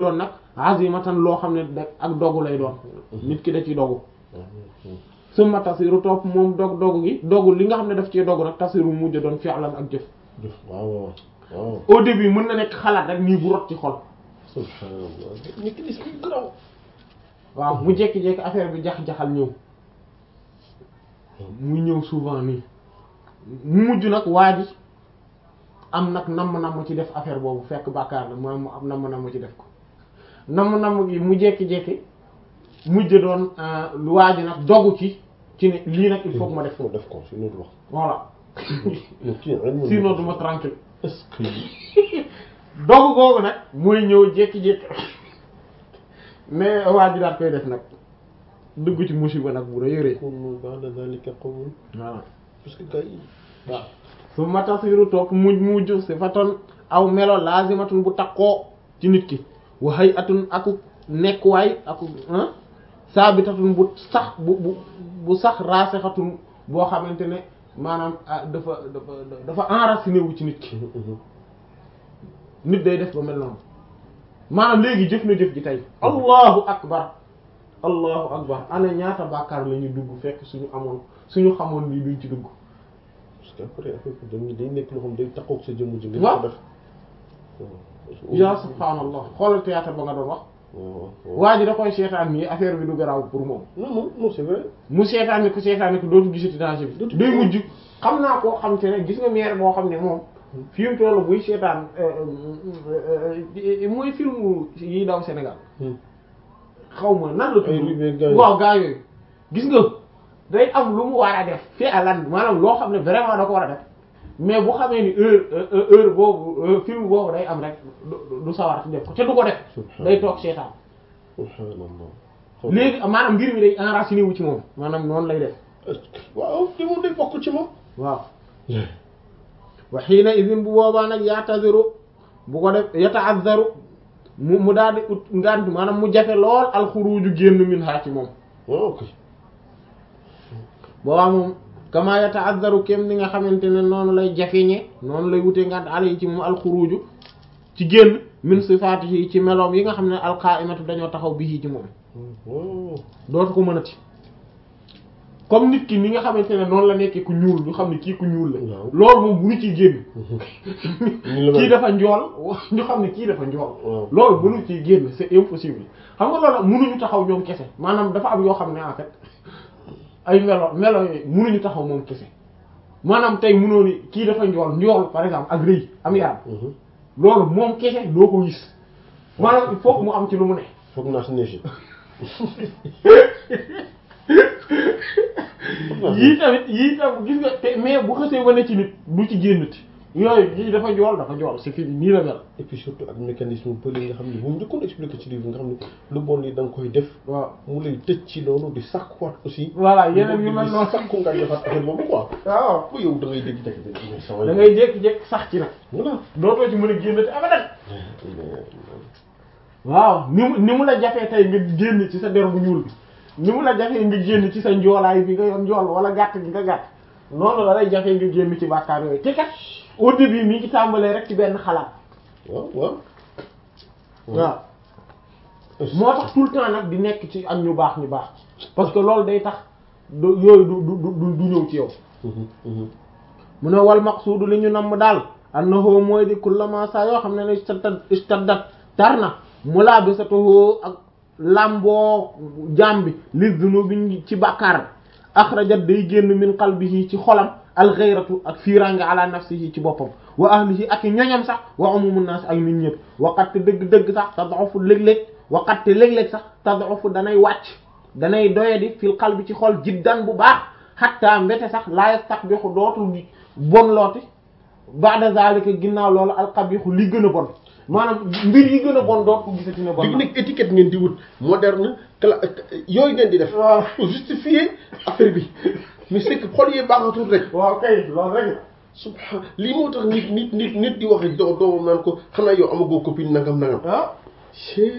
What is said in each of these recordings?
doon nag azimatan loo xam ne da ak dogu lay doon nit ki da ci dogu summa tasiru topp moom dog dogu gi dogu li nga xam ne daf ci dogu nag tasiru mujj doon fi'lan ak jëf jëf waaw waaw waaw au début mën na nekk xalaat rek nii bu rot ci xol subhanallah nit ki esprit graw waaw mu jékki-jékki affaire bi jax-jaxal ñëw muy ñëw souvent nii mu mujj nag waa ji am nag namm-namm ci def affaire boobu fekk bàkkaar la mu am am namm-namm ci def ko namm-namm gi mu jékki-jékki mujj doon lu waa ji nag dogu ci ci ne lii nag il faut que ma def ko def ko sinon du wax voilà non kii ilmu sinon duma tranquille est-ce que dogu googu nag mooy ñëw jékki-jékki mais waa ji daal koy def nag dugg ci musiba nag bu rëy a rëy kunu ba'da dhalika qawmun voilà parce que gars yi waaw su ma tasiru topp mujj mujj sifatun aw melo lazimatun bu takkoo ci nit ki wa hay'atun aku nekkuwaay aku sabitatun bu sax bu bu bu sax raasixatun boo xamante ne maanaam ah dafa dafa dafa enraciné wu ci nit ki nit day def ba mel noonu maanaam léegi jëf na jëf ji tey allahu akbar allahu akbar ana ñaata bàkkaar la ñuy dugg fekk suñu amoon suñu xamoon lii duñ ci dugg parce que après affaire bi dañuy day nekk loo xam day takkoog sa jëmm ji nga waaw ko def ya subhaanallah xoolal théâtre ba nga doon wax waaw waaw waa ji da koy seetaan nii affaire bi du garaaw pour moom non non non c'est vrai mu seetaan ni ko seetaan ni ko dootu gisati danger bi Dootu day gis. mujj xam naa koo xam te ne gis nga maire boo xam ne moom fi mu toll buy seetaan mooy film yi daw Sénégal xaw ma nan la Ay Rivière gars tudd yi. waaw gaa yooyu gis nga day am lu mu war a def fi alan maanaam loo xam ne vraiment da ko war a def mais bu xamee ni heure euh, heure boobu euh, film boobu day am rek du du sawar ci def ko te du ko def day toog seetaan subhanallah léegi maanaam mbir mi day enraciné wu ci moom maanaam noonu lay def waaw te moom day bokk ci moom waaw wa xiina idin bu boobaa nag yaataziru bu ko def yataazzaru mu mu daal di ut ngant maanaam mu jafe lool alxuruju génn min haa ci moom waaw ok boobaa moom kama yataazzaru kem ni nga xamante ne noonu lay jafeñe noonu lay wutee ngant ala yi ci moom alxuruju ci génn min sifaatihi ci meloom yi nga xam ne alqaimatu dañoo taxaw bi ci moom waaw dootu ko mënati comme nit ki ni nga xamante ne noonu la nekkee ku ñuul ñu xam ne kii ku ñuul la Waaw. loolu moom bu ñu ciy génn Ni la mel. kii dafa njool ñu xam ne kii dafa njool Waaw. loolu mënu ciy génn c'est impossible xam nga loolu mënuñu taxaw ñoom kese maanaam dafa am yoo xam ne en fait ay melo melo yooyu mënuñu taxaw moom kese maanaam tey mënoo ni kii dafa njool njool par exemple ak rëy am yaram Mhm. loolu moom kese doo ko gis maanaam il faut que mu am ci lu mu ne foog naa si neefi yii tamit yii tam gis nga te mais bu xësee wane ci nit du ci génnati yooyu yii dafa jool dafa jool c'est fini nii la mel et puis surtout ak mécanisme bëri nga xam ne moom njëkkoon expliqué ci livre nga xam ne lu bon li da nga koy def waaw mu lay tëj ci loolu di sàkkuwaat aussi voilà yeneen yu mel di noonu sàkku nga defaat affaire boobu quoi waaw bu yow da ngay dégg dégg dégg sama da ngay jékki-jékki sax ci nag voilà dootoo ci mën a génnati abadan waaw ni mu ni mu la jafee tey nga génn ci sa der bu ñuul bi ni mu la jafee nga génn ci sa njoolaay bi nga yor njool wala gàtt gi nga gàtt noonu la lay jafee nga génn ci bàkkaar yooyu te kat au début mi ngi tàmbalee rek ci benn xalaat waaw waaw waaw moo tax tout le temps nag di nekk ci ak ñu baax ñu baax parce que loolu day tax du yooyu du du du du ñëw ci yow Mhm, mhm. mu ne wal maqsuudu li ñu namm daal annahu mooy di kullama saa yoo xam ne ne istaddat istaddat tar na mulabisatuhu ak lamboo jaam bi li zunubi ci bàkkaar axrajat day génn min qalbihi ci xolam alxayratu ak fiiraange ala nafsihi ci boppam wa ahlihi ak i ñoñam sax wa umumun nas ak nit ñëpp waqat dëgg-dëgg sax tad'ufu léeg-léeg waqat léeg-léeg sax tad'ufu danay wàcc danay doyadi fil qalbi ci xol jiddan bu baax hatta mbete sax la yastaqbihu dootul gi bon looti ba'da zalika ginnaaw loolu alqabihu li gën a bon maanaam mbir yi gën a bon doot ko gisati ne bon léegi na nag étiquette ngeen di wut moderne cla yooyu ngeen di def waaw pour justifier affaire bi mais c'est que xol yee baaxatul rek waaw kay loolu rek la subhan lii moo tax nit nit nit nit di wax doo doomam naan ko xanaa yow amagoo copine nangam nangam ah Chut.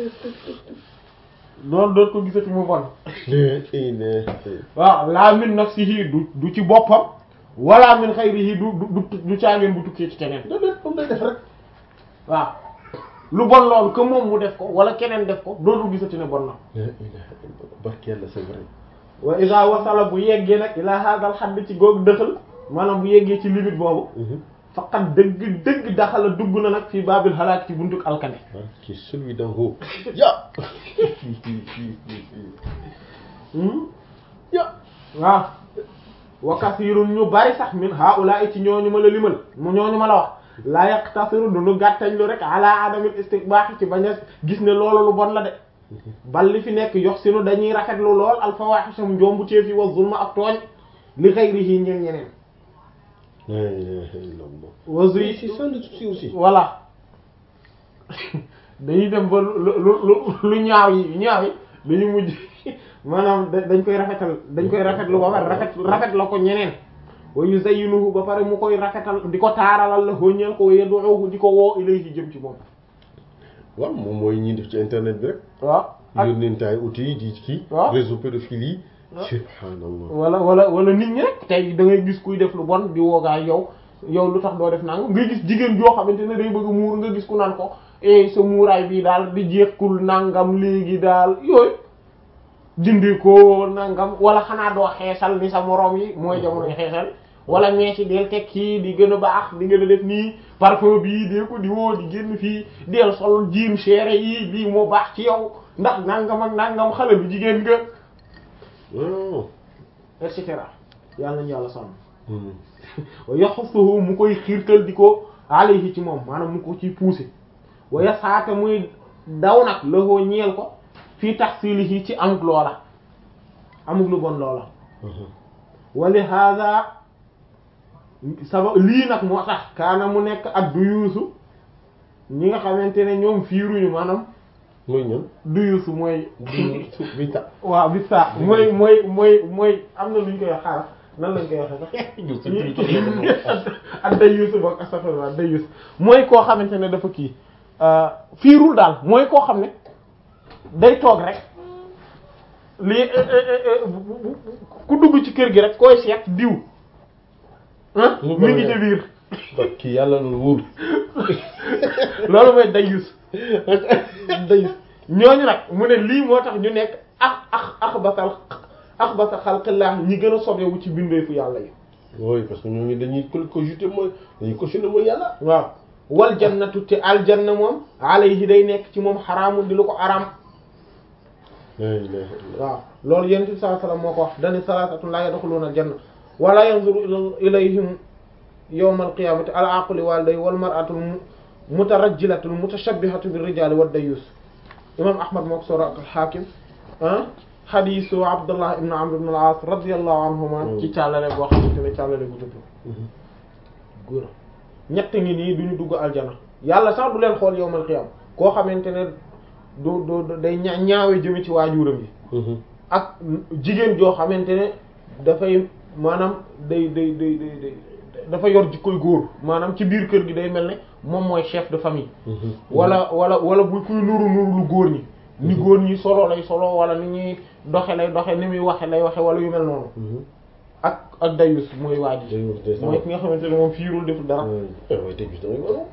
loolu doot ko gisati mu bon Le- eh, le- waaw laa min nafsihi du du ci boppam wala min xayrihi du du du du caageen bu tukkee ci keneen da def moom day def rek waaw lu bon loolu que moom mu def ko wala keneen def ko dootul gisati ne bon na la ilaha illallah barke yàlla c'est vrai wa isa wasala bu yeggee nag ila hadal xadd ci googu dëxal maanaam bu yeggee ci limite boobu faqat dëgg dëgg daxala dugg na nag fii baabil xalaat ci buntuk alkane barke celui d'en haut ya ya waaw wa kasirun ñu bari sax min haula ci ñooñu ma la limal mu ñooñu ma la wax la yaqtasiru du ñu gàttañ lu rek ala adamil istiqbaax ci bañ a gis ne loolu lu bon la de bal li fi nekk yox sinu dañuy rafetlu lool al fawahisam njombu téef yi wa zulma ak tooñ li ghayrihi ñeen ñeneen la ilaha illallah wa zuy c'est ça le souci aussi voilà dañuy dem ba lu lu lu lu ñaaw yi ñaaw yi dañu mujj maanaam da- dañ koy rafetal dañ koy rafetlu ba pare rafet rafet la ko ñeneen wa yuzayyinuhu ba pare mu koy rafetal di ko taaralal la ñeel ko yad'uhu di ko woo ilayhi jëm ci moom waaw moom mooy ñi def ci internet bi rek waaw ak yónnentaay outils yi di kii waaw. réseau pédophile yi waaw. subhanallah wala wala wala nit ñi rek tey da ngay gis kuy def lu bon di woogaa yow yow lu tax doo def nangam nga gis jigéen joo xamante ne day bëgg a muur nga gis ku naan ko eh sa muuraay bii daal di jeexkul nangam léegi daal yooyu dindi ko nangam wala xanaa doo xeesal ni sa moroom yi mooy jamonoy xeesal wala meesi del teg kii di gën a baax di gën a def nii parfum bii dee ko di woo di génn fii del sol jiim seere yi lii moo baax ci yow ndax nangam ak nangam xale bu jigéen nga waaw et cetera yàlla nañu yàlla sàmm Hmm. wa yaxusuhu mu koy xiirtal di ko alayhi ci moom maanaam mu ko ciy pousser wa yasaata muy daw nag lahoo ñeel ko fii tahsilihi ci amuk loola amuk lu bon loola Mhm. wa li hada sabab lii nag moo tax kaana mu nekk ak du yuusu ñi nga xamante ne ñoom fiiruñu maanaam mooy ñan du yuusu mooy bi ta waaw bi saa mooy mooy mooy mooy am na lu ñu koy wax xaaral nan lañ koy waxee sax ak day yuusu boog astafurlah day yuusu mooy koo xamante ne dafa kii fiirul daal mooy koo xam ne day toog rek lii ku dugg ci kër gi rek koy seet diw ah Mu mi ngi bëri ci biir barke yàlla loolu wóor loolu mooy day yuus day yuus ñooñu nag mu ne lii moo tax ñu nekk ax ax ax basal ax basa xalqillah ñi gën a sobewu ci bindeefu yàlla yi oui parce que ñooñu dañuy ko cogiter mooy dañuy cautionner mooy yàlla waaw wal jannatu te aljanna moom alayhi day nekk ci moom xaraamun di lu ko araam la ilaha illallah waaw loolu yonent bi sallallahu alayhi wasallam moo ko wax dani salasatun la yadkhuluna aljanna wala yanzuru ila- ilayhim yawma alqiyamati al aquli waliday wal mar'atu al mutarajjilatu al mutashabbihatu bir rijali wad dayus imam ahmad moo ko soro ak al hakim ah hadisu abdullah ibn amr ibn al as radiyallahu anhuma ci càllale boo xamante ne càllale bu jub la góor ñett ngi nii duñu dugg aljana yàlla sax du leen xool yawmal qiyam koo xamante ne du du day ña ñaawe jëme ci waajuram yi ak jigéen joo xamante ne dafay maanaam day day day day day dafa yor jikkoy góor maanaam ci biir kër gi day mel ne moom mooy chef de famille wala wala wala bu kuy nuru nuru lu góor ñi ni góor ñi solo lay solo wala ni ñuy doxe lay doxe ni muy waxe lay waxe wala yu mel noonu ak ak dayus mooy waa ji Dayus, day mooy ki nga xamante ne moom fiirul deful dara waaye tey bis da ngay waru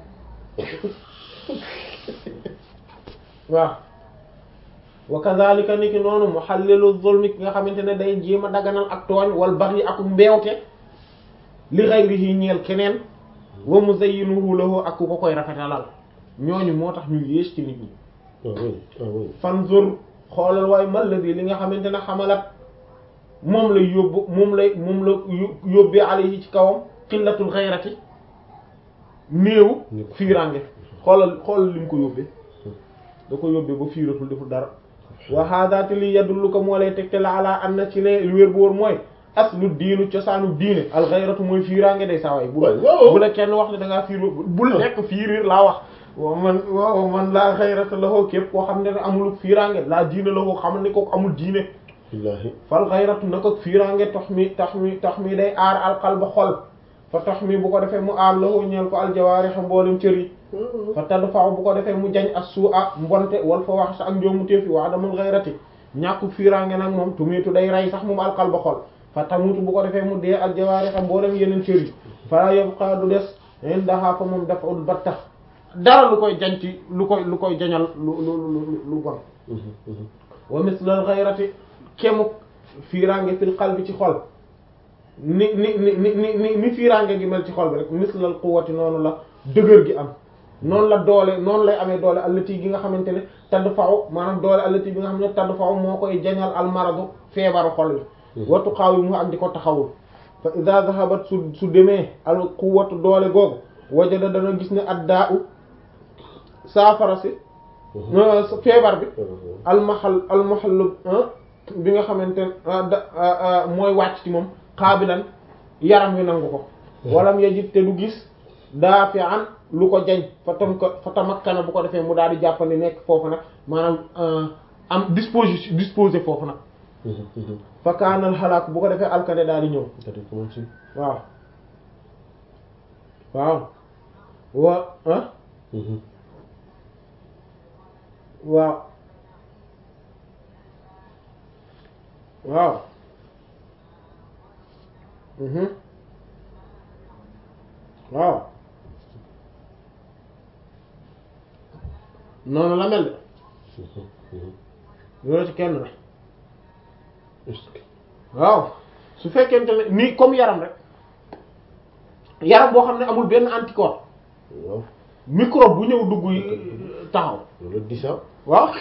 waaw wa kadhalika ni ki noonu muhallilu zulmi ki nga xamante ne day jéem a daganal ak tooñ wal baghi ak mbeewte li ghayrihi ñeel keneen wa muzayyinuhu lahu ak ku ko koy rafetalal ñooñu moo tax ñu yées ci nit ñi ah oui ah oui fanzur xoolal waaye malladi li nga xamante ne xamalat moom lay yóbbu moom lay moom la yó- yóbbee alayhi ci kawam xillatul xayrati néew fiirange xoolal xoolal li mu ko yóbbee da ko yóbbee ba fiiratul deful dara wa haadaati li yadulluka moo lay tegte la ala an na ci ne lu wér bu wóor mooy aslu diinu cosaanu diine al xayratu mooy fiirange day saa waay bu waay waaw bu la kenn wax ne da ngaa fiir bul nekk fiirir laa wax waaw man waaw man laa xayrata la xoo képp koo xam ne ne amul fiirange laa diine la xoo xamal ni kooku amul diine billahi fal xayratu na ko fiirange tax mi tax mi tax mi day aar alqalba xol fa tax mi bu ko defee mu aar la xoo ñeel ko aljawaarix mboolem cër yi fa tadfa'u bu ko defee mu jañ as suu a mbonte wal fa wax sa ak njoomu téefi wa adamul xayrati ñàkku fiirange nag moom tumiitu day rey sax moom alqalba xol fa tamutu bu ko defee mu dee aljawaarix mboolem yeneen cër yi fala yabqa du des indaha fa moom dafa'ul batta dara lu koy jañ ci lu koy lu koy jañal lu lu lu lu bon wa mislal ghayrati kemu fiiraange fil qalbi ci xol ni ni ni ni ni ni ni fiiraange gi mel ci xol bi rek mislal quwwati noonu la dëgër gi am noonu la doole noonu lay amee doole allati gi nga xamante ne tadd faw maanaam doole allati bi nga xam ne tadd faw moo koy jañal almaradu feebaru xol bi wattu xaaw yi mu ak di ko taxawul fa ida zahabat su su demee al quwwatu doole googu wajada dana gis ne addaa u saafara si feebar bi almahal almahal bi nga xamante ne da mooy wàcc ci moom xaabilan yaram wi nangu ko walam yajid te du gis daafi an lu ko jañ fa tam ko fa tamakkana bu ko defee mu daal di jàppandi nekk foofu nag maanaam am disposition disposé foofu nag fa kaanal xalaak bu ko defee alkade daal di ñëw waaw waaw wa ah waaw waaw waaw noonu la mel de loolu ci kenn la waaw su fekkente ne nii comme yaram rek yaram boo xam ne amul benn anticorps waaw microbe bu ñëw dugg taxaw loolu di sax waaw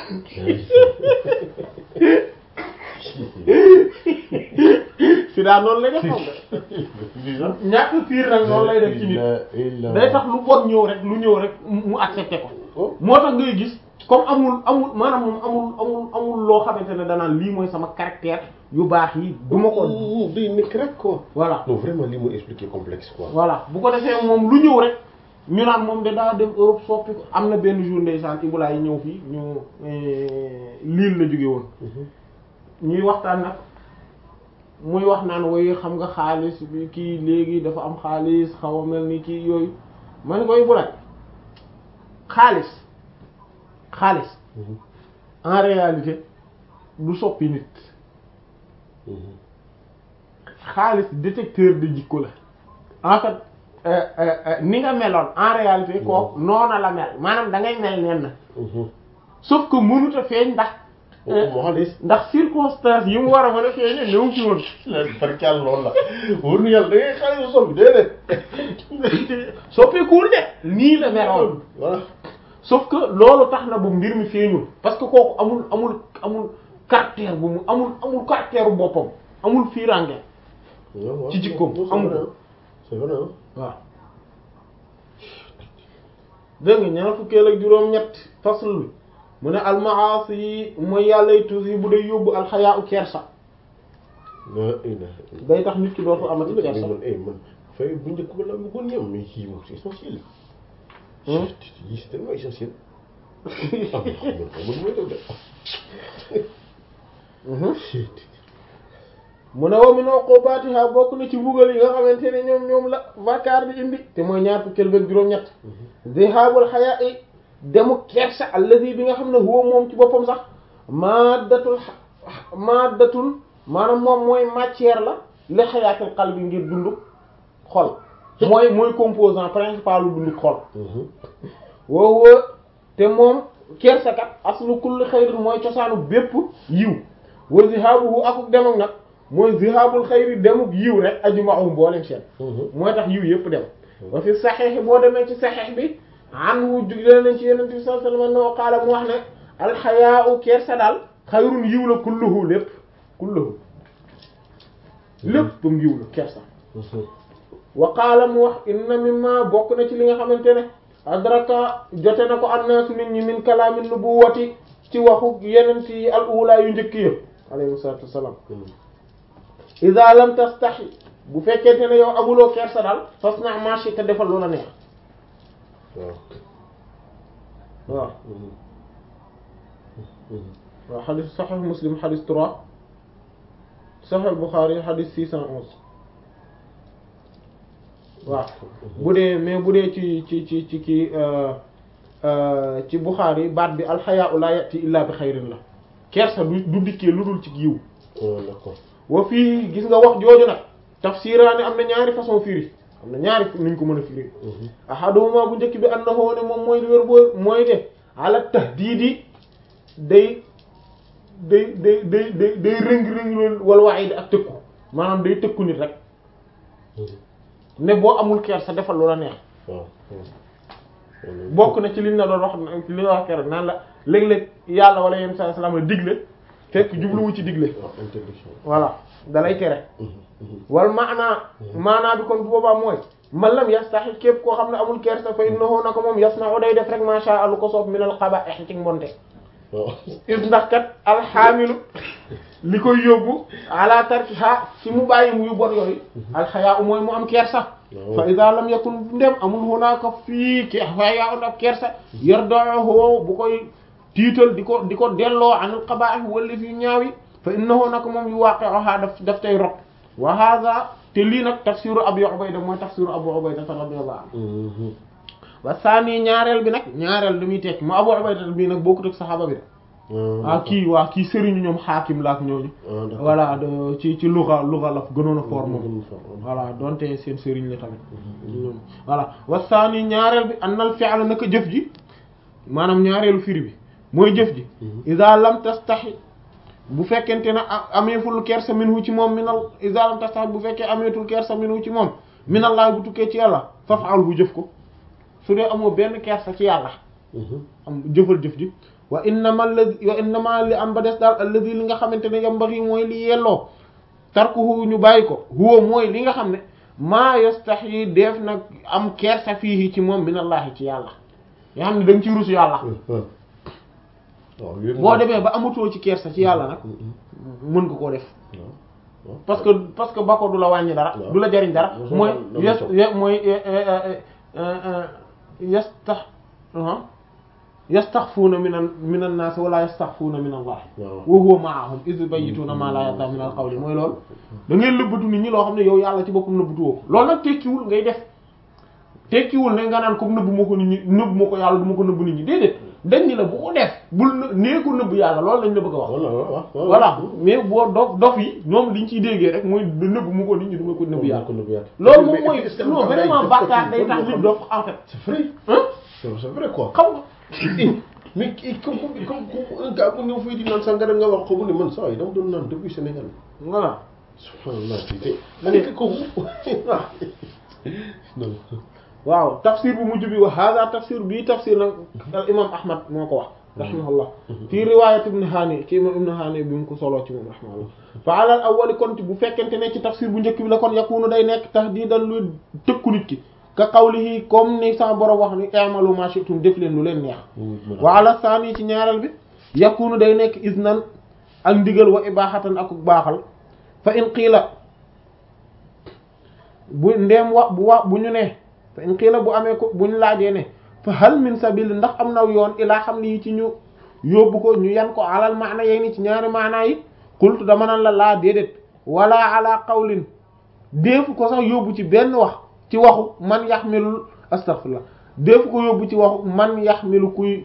si daa noonu lay def moom de ñàkk fiir nag noonu lay def ci nit day tax lu bon ñëw rek lu ñëw rek mu accepté ko moo tax ngay gis comme amul amul maanaam moom amul amul amul loo xamante ne danaan lii mooy sama caractère yu baax yi du ma ko day nekk rek quoi voilà non vraiment li mu expliqué complexe quoi voilà bu ko defee moom lu ñëw rek ñu naan moom de daa dem Europe soppi ko am na benn jour ndeysaan Ibulaay yi ñëw fii ñu Lille la jóge woon ñuy waxtaan nag muy wax naan woy xam nga xaalis bi kii léegi dafa am xaalis xaw a mel ni kii yooyu ma ne koy Ibulaay xaalis xaalis en réalité du soppi nit xaalis détecteur de jikko la en fait ni nga meloon en réalité kooku noona la mel maanaam da ngay mel nen na sauf que mënut a feeñ ndax moo xaalis ndax circonstance yi mu war a mën a feeñe néew ci woon barkal loolu la wóor na yàlla da ngay xaalis soppi déedéet soppeekuwul de nii la meloon voilà sauf que loolu tax na bu mbir mi feeñul parce que kooku amul amul amul caractère bu mu amul amul caractère boppam amul fiirange ci jikkoom amul c'est vrai waaw dégg nga ñaar fukkeel ak juróom-ñett fasl bi mu ne almaasi yi mooy yàllay tuus yi bu day yóbbu alxayaa u kersa day tax nit ki dootu amati kersa man eh man fay bu njëkk ba la bëggoon yem mais kii moom c'est essentiel yi c'est tellement essentiel ah man xamul mooy def de mu ne wa min uqubatiha bokk na ci mbugal yi nga xamante ne ñoom ñoom la bàkkaar bi indi te mooy ñaar fukkeel beeg juróom-ñett zihabul haya'i demu kersa allazi bi nga xam ne huwa moom ci boppam sax maddatul maddatul maanaam moom mooy matière la li hayatil qalbi ngir dundu xol mooy mooy composant principal lu dundu xol woo woo te moom kersa kat aslu kulli xayrin mooy cosaanu bépp yiw wa zihabuhu akuk demam nag mooy zihabul xayri demuk yiw rek ajma'u mboolem seen mooy tax yiw yëpp dem wa fi saxiix boo demee ci saxiix bi anhu juglee nañ ci yenente bi sallallahu alayhi wasallam no qaala mu wax ne alxayaau kersa daal xayrun yiw la kulluhu lépp kulluhu léppam yiw la kersa wa qaala mu wax inna mimma bokk na ci li nga xamante ne adraka jote na ko annaasu nit ñi min kalaamin nubuwati ci waxu yenent yi al ula yu njëkk ya alayhi salatu wassalam ida lam tastahi bu fekkente ne yow amuloo kersa daal fas na marché te defal lu la neex waaw waaw waaw xadis saxix muslim xadis trois saxix buxaari xadis six cent onze waaw bu dee mais bu dee ci ci ci ci kii ci buxaari baat bi alxayaau la yati illa bi xayrin la kersa du du dikkee lu dul ci yiw d'accord wa fii gis nga wax jooju nag tafsiraani am na ñaari façon firi am na ñaari niñ ko mën a firi ahaduhuma bu njëkk bi annahu ne moom mooy li wér boo mooy de ala tahdiidi day day day day day day rëng-rëng loolu wala waxiidi ak tëkku maanaam day tëkku nit rek ne boo amul kersa defal lu la neex waaw bokk na ci liñ la doon wax li nga wax keroog naan la léeg-léeg yàlla wala yenn saa salaam la digle fekk jubluwu ci digle waaw interdiction voilà dalay tere wal maanaa maanaa bi kon bu boobaa mooy man lam yastahi képp koo xam ne amul kersa fa innahu naka moom yasna'u day def rek ma sha Allah ko soob minal qaba'ih ci mbonte waaw is ndax kat alxaamilu li koy yóbbu ala tarkiha ci mu bàyyi mu yu bon yooyu alxayaa mooy mu am kersa fa ida lam yakun ndem amul hunaka fii ki xayaa un ab kersa yarda'uhu bu koy tiital di ko di ko delloo anil qaba'ih wala fi ñaawi fa innahu naka moom yu waqi'uha daf daf tay rot wa hadha te lii nag tafsiru Abu Ubayda mooy tafsiru Abu Ubayda radiyallahu anhu wa saani ñaareel bi nag ñaareel li muy tekki mu Abu Ubayda bii nag bokkut ak saxaaba bi de ah kii waa kii sëriñu ñoom xaakim la ak ñooñu voilà de ci ci luga luga la gënoon a fort moom voilà donte seen sëriñ la tamit ñoom voilà wa saani ñaareel bi annal fi'la naka jëf ji maanaam ñaareelu firi bi mooy jëf ji iza lam tastahi bu fekkente ne ameeful kersa minhu ci moom minal iza lam tastahi bu fekkee ameetul kersa minhu ci moom minallahi bu tukkee ci yàlla faf'al bu jëf ko su dee amoo benn kersa ci yàlla am jëfal jëf ji wa innama alladi wa innama li am ba des daal alladi li nga xamante ne yambaxi mooy li yelloo tarkuhu ñu bàyyi ko huwa mooy li nga xam ne maa yastahi def nag am kersa fii ci moom minallahi ci yàlla nga xam ne da nga ci rus yàlla boo demee ba amatoo ci kersa ci yàlla nag mën nga koo def parce que parce que ba ko du la wàññi dara du la jariñ dara mooy yes mooy yastax yastaxfuuna minan minan naas wala yastaxfuuna min Allah wa huwa ma'ahum iz yubayyituuna ma la yarda min al-qawli mooy loolu da ngay lëbbatu nit ñi loo xam ne yow yàlla ci boppam nëbbatu woo ko loolu nag tekkiwul ngay def tekkiwul ne nga naan comme nëbb ma ko nit ñi nëbb ma ko yàlla du ma ko nëbb nit ñi déedéet dañ ni la bu ko def bul nee ko nëbb yàlla loolu lañ la bëgg a wax voilà mais boo dof dof yi ñoom liñ ciy déggee rek mooy nëbb mu ko nit ñi du ma ko nëbb yàlla loolu moom mooy non vraiment bàkkaar day tax nit dof en fait c'est vrai c'est vrai quoi xam nga mais comme comme comme un gars bu ñëw fii di naan sangara nga wax ko mu ne man saa yi dama doon naan depuis Sénégal voilà subhanallah te ko waaw tafsir bu mujj bi wa hada tafsir bii tafsir nag al imam ahmad moo ko wax rahimahullah fii riwayat ibn hani ci imam ibn hani bi mu ko soloo ci moom rahimahullah fa alal awwali kon bu fekkente ne ci tafsir bu njëkk bi la kon yakunu day nekk tahdidan luy tëkku nit ki ka qawlihi comme ni sama borom wax ni i'malu ma shi'tum def leen lu leen neex wa ala saani ci ñaareel bi yakunu day nekk iznan ak ndigal wa ibahatan ak baaxal fa in qiila bu ndeem wax bu wax bu ñu ne fa in qiila bu amee ko bu ñu laajee ne fa hal min sabil ndax am na yoon ilaa xam lii ci ñu yóbbu ko ñu yan ko alal maana yey ni ci ñaari maanaa yi qultu dama nan la laa déedéet wala ala qawlin déefu ko sax yóbbu ci benn wax ci waxu man yaxmilul astaghfirullah déefu ko yóbbu ci waxu man yaxmilu kuy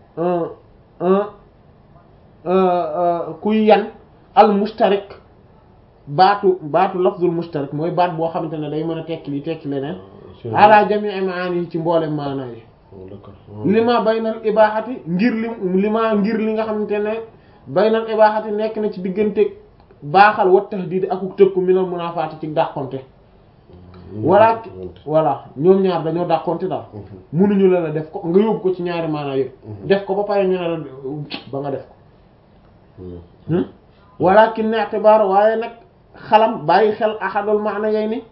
kuy yan al mushtarik baatu baatu lafzul mushtarik mooy baat boo xamante ne day mën a tekki li tekki leneen ala jami'i maani ci mboole maana yi lima baynal ibaaxati ngir li lima ngir li nga xamante ne baynal ibaaxati nekk na ci diggante baaxal wa tahdiid akuk tëkku minal munaafaati ci dàqonte wala voilà ñoom ñaar dañoo dàqonte daal munuñu la la def ko nga yóbbu ko ci ñaari maana yëpp def ko ba pare ñu ne la ba nga def ko walakin i'tibaar waaye nag xalam bàyyi xel ahadul maana yey ni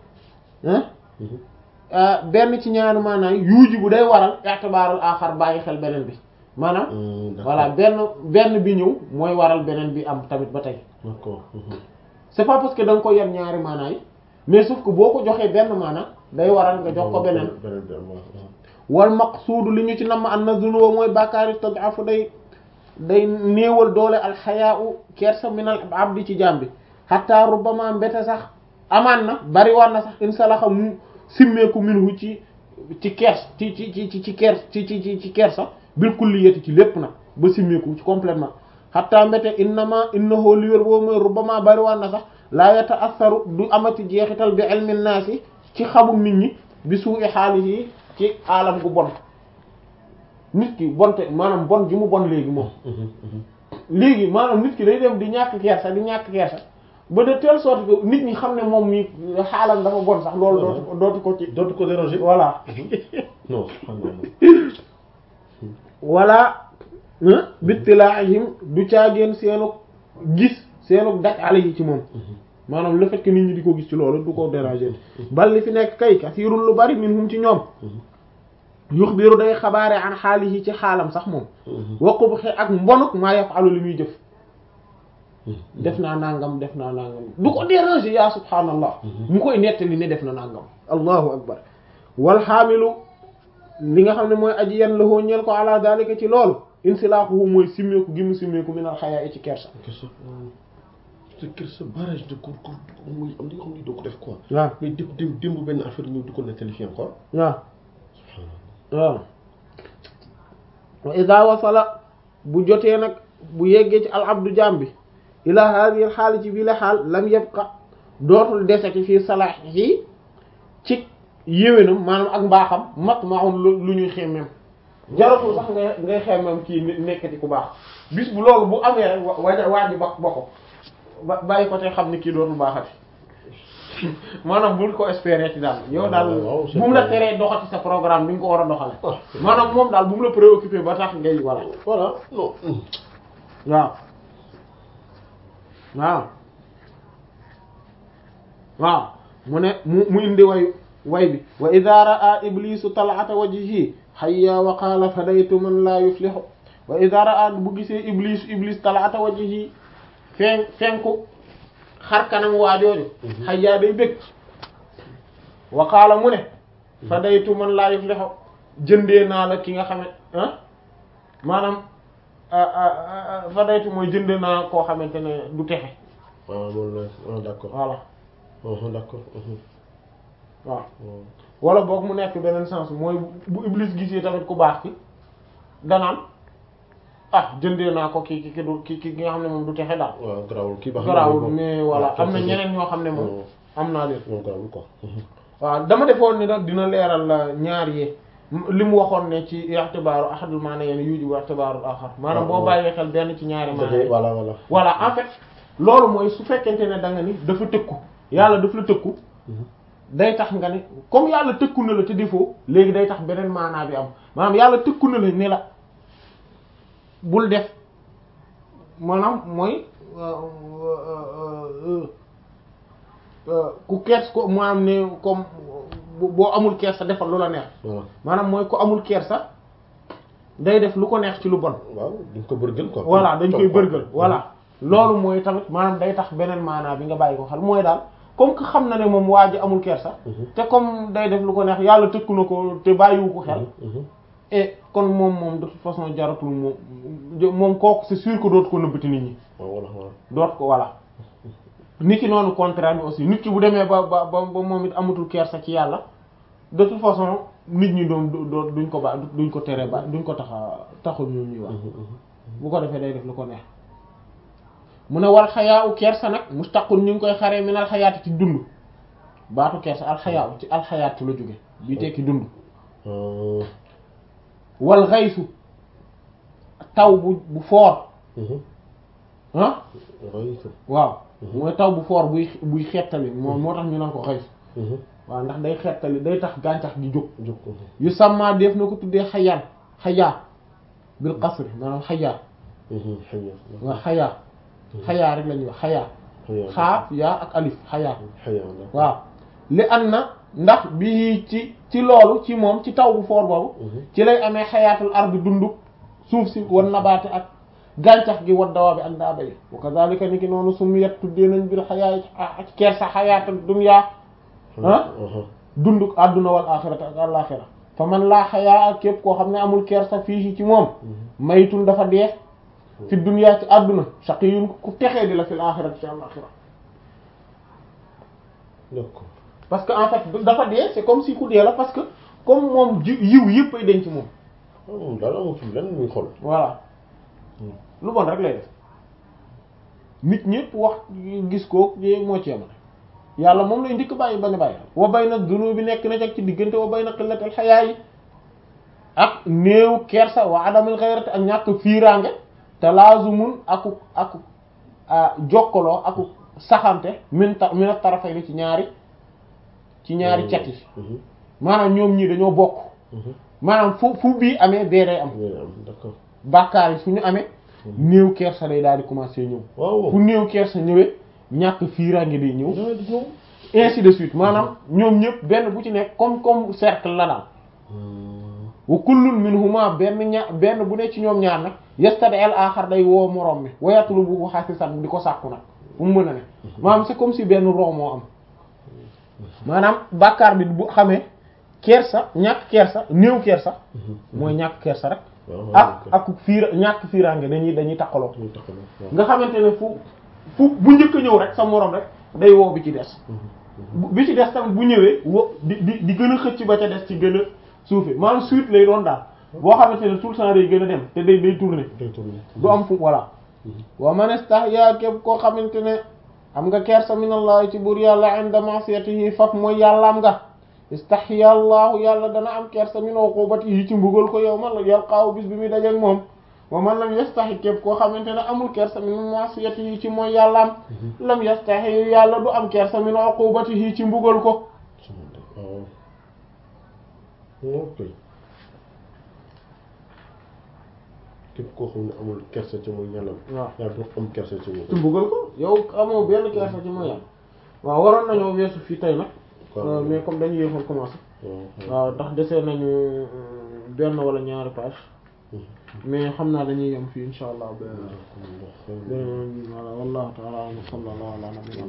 benn ci ñaari maanaam yuuji bu day waral i'tibaarul axar bàyyi xel beneen bi maanaam voilà benn benn bi ñëw mooy waral beneen bi am tamit ba tey d'accord c'est pas parce que da nga ko yen ñaari maanaa yi mais sauf que boo ko joxee benn maana day waral nga jox ko beneen wal maqsuudu li ñu ci namm an na zunuba mooy bàkkaari tad'afu day day néewal doole alxayaau kersa minal abdi ci jaam bi hatta rubbama mbete sax amaan na bari war na sax insalaxa mu simmeeku minhu ci ci kers ci ci ci ci kers ci ci ci ci kersa bil kulliyati ci lépp nag ba simmeeku ci complètement hatta mbete innama innahu li wér boobu mooy rubbama bari war na sax laa yata'assaru du amati jeexital bi ilmi naasi ci xamul nit ñi bi suu'i xaalis yi ci alam gu bon nit ki bonte maanaam bon gi mu bon léegi moom léegi maanaam nit ki day dem di ñàkk kersa di ñàkk kersa ba de telle sorte que nit ñi xam ne moom mi xaalam dafa bon sax loolu dootu ko dootu ko ci dootu ko déranger. voilà non subhanallah. wala bittilaahim du caageen seenu gis seenu daj ala yi ci moom maanaam le fait que nit ñi di ko gis ci loolu du ko déranger bal li fi nekk kay kasiirul lu bari minhum ci ñoom yuxbiru day xabaare an xaalihi ci xaalam sax moom waqu bu xe ak mbonuk maa yafalu li muy jëf def naa nangam def naa nangam du ko déranger yaa subhaanallah mu koy nettali ne def na nangam allahu akbar wal xaamilu li nga xam ne mooy aji yan la hoo ñeel ko ala dalika ci loolu insilaaxuhu mooy simmeeku gi mu simmeeku minal xayaa i ci kersa kersa te kersa barrage de cour cour muy am li nga xam ne doo ko def quoi. waaw mais démb démb démb benn affaire ñëw di ko nettali fii encore. waaw waaw wa ida wasala bu jotee nag bu yeggee ci al abdu jaam bi ila hadihi al xaali ci bii la xaal lam yabqa dootul deseti fii salaahi ci yéwénam maanaam ak mbaaxam mat maun lu lu ñuy xemmem jaratul sax ngay ngay xemmem kii nekkati ku baax bis bu loolu bu amee rek wa waa ji ba ba ko ba bàyyi ko te xam ni kii dootul baaxati maanaam bul ko espérer ci daal yow daal waaw, c'est bu mu la vrai. teree doxati sa programme bi nga ko war a doxale Ah. maanaam moom daal bu mu la préoccupé ba tax ngay voilà voilà non. waaw waaw waaw mu ne mu mu indi way way bi wa idha ra'a iblisu tal'ata wajhihi hayya wa qala fadaytu man la yuflihu wa idha ra'a bu gisee iblis iblis tal'ata wajhihi fen fenku xar kanam waajooju hayya day bëgg wa qala mu ne fadaytu man la yuflihu jëndee naa la ki nga xam ne ah maanaam fadaytu mooy jënd naa koo xamante ne du texe waaw moom la ah d'accord. voilà ah d'accord. waaw wala boog mu nekk beneen sens mooy bu iblis gisee tamit ku baax ki danaan ah jëndee naa ko ki ki ki du ki ki nga xam ne moom du texe daal waaw garaawul kii baax na garaawul mais voilà waaw am na ñeneen ñoo xam ne moom am naa leen moom garaawul quoi. waaw dama defoon ni nag dina leeral la ñaar yi li mu waxoon ne ci i'tibaaru ahadul maana yeen yujibu i'tibaarul axar maanaam boo waaw. bàyyee xel benn ci ñaari maana yi voilà voilà. voilà en fait loolu mooy su fekkente ne da nga ni dafa tëkku yàlla daf la tëkku day tax nga ni comme yàlla tëkku na la te defoo léegi day tax beneen maanaa bi am maanaam yàlla tëkku na la ne la bul def maanaam mooy ku kers ko maanaam ne comme boo amul kersa defal lu la neex voilà maanaam mooy ku amul kersa day def lu ko neex ci lu bon waaw duñ ko bërgël quoi. voilà dañ koy Topp ko. bërgël voilà loolu mooy tamit maanaam day tax beneen maanaa bi nga bàyyi ko xel mooy daal comme que xam na ne moom waa ji amul kersa te comme day def lu ko neex yàlla tëkku na ko te bàyyiwu ko xel Mhm. et kon moom moom de toute façon jaratul moom moom kooku c'est sûr que dootu ko nëbbati nit ñi waaw voilà voilà. doot ko voilà nit ki noonu contraire bi aussi nit ki bu demee ba ba ba ba moom it amatul kersa ci yàlla de toute façon nit ñi doom du doo duñ ko ba duñ ko tere ba duñ ko taxa taxul ñu ñuy wax bu ko defee day def lu ko neex mu ne wal xayaa u kersa nag mustaqun ñu ngi koy xaree minal xayaati ci dund baatu kersa alxayaa u ci alxayaat la jóge bi tekki dund Ah. wal xaysu taw bu bu foor Mhm. ah Raytu. waaw mooy taw bu foor buy buy xettali moo moo tax ñu naan ko xaysu Mhm. waaw ndax day xettali day tax gàncax gi jóg jóg ko. yu sàmmaa def na ko tuddee xayaan xayaa bil qasri maanaam xayaa Mhm. Xëy waaw xayaa xayaa rek la ñuy wax xayaa na. xaa yaa ak alif xayaa xëy na. waaw li an na ndax bii ci ci loolu ci moom ci taw bu foor boobu Mhm. ci lay amee xayaatul ardi dunduk suuf si wan nabaate ak gàncax gi wat dawaa bi ak daaba yi wa kadhalika ni ki noonu sumiyat tuddee nañ bir xayaa ak kersa xayaatul dunya ah Mhm. dunduk àdduna wal axirata ak àlaxira fa man laa xayaa ak képp koo xam ne amul kersa fii ci moom maytun dafa dee fi dunya ci àdduna shaqiyun ku texee di la fil axirati ci àlaxira D'accord. parce que en fait dafa dee c'est comme si ku dee la parce que comme moom ji yiw yëpp ay denc moom ah moom daal amatul lenn muy xool. voilà lu bon rek lay def nit ñëpp wax gis ko moo ci yam yàlla moom lay ndikk bàyyi bañ a bàyyi wa bay nag dunu bi nekk na jag ci diggante wa bay na xillatal xayaa yi ak néew kersa wa adamul xayrati ak ñàkk fiiraange te laazumun aku aku jokkaloo aku saxante min ta min tarafay ni ci ñaari ci ñaari cet yi maanaam ñoom ñii dañoo bokk maanaam fu fu bii amee bee day am d'accord bàkkaar yi fu ñu amee néew kersa day daal di commencer ñëw waaw fu néew kersa ñëwee ñàkk fiiraange day ñëw daal di ñëw ainsi de suite maanaam ñoom ñëpp benn bu ci nekk comme comme cercle la daal wa kullun minhuma benn ña benn bu ne ci ñoom ñaar nag yastadi al axar day woo moroom mi wayatulu bu xasisan di ko sàkku nag fu mu mën a ne maanaam c'est comme si benn roo moo am maanaam bàkkaar bi bu xamee kersa ñàkk kersa néew kersa mooy ñàkk kersa rek ak ak fiira ñàkk fiiraange dañuy dañuy takkaloo nga xamante ne fu fu bu njëkk a ñëw rek sa moroom rek day woo bi ci des bi ci des tamit bu ñëwee wo di di di gën a xëcc ba ca des ci gën a suufe maanaam suite lay doon daal boo xamante ne tout le temps day gën a dem te day day tourner du am fu voilà wa man istahya képp koo xamante ne am nga kersa min allah ci buur yàlla inda ma'siyatihi faf mooy yàlla am nga istahya allahu yàlla dana am kersa min uqubatihi ci mbugal ko yow man la yalqaahu bis bi muy dajeek moom wa man lam yastahi képp koo xamante ne amul kersa min ma'siyatihi ci mooy yàlla am lam yastahi yàlla du am kersa min uqubatihi ci mbugal ko ok képp koo xam ne amul kersa ci mooy yàlla waaw yaa du am kersa ci moom ci mbugal ko yow amoo benn kersa ci mooy yàlla waaw waroon nañoo weesu fii tey nag mais comme dañu yéexoon commencé waaw ndax desee nañu benn wala ñaari page mais xam naa dañuy yem fii insha allah ba voilà wallahu ta'ala sallallahu ala nabiyina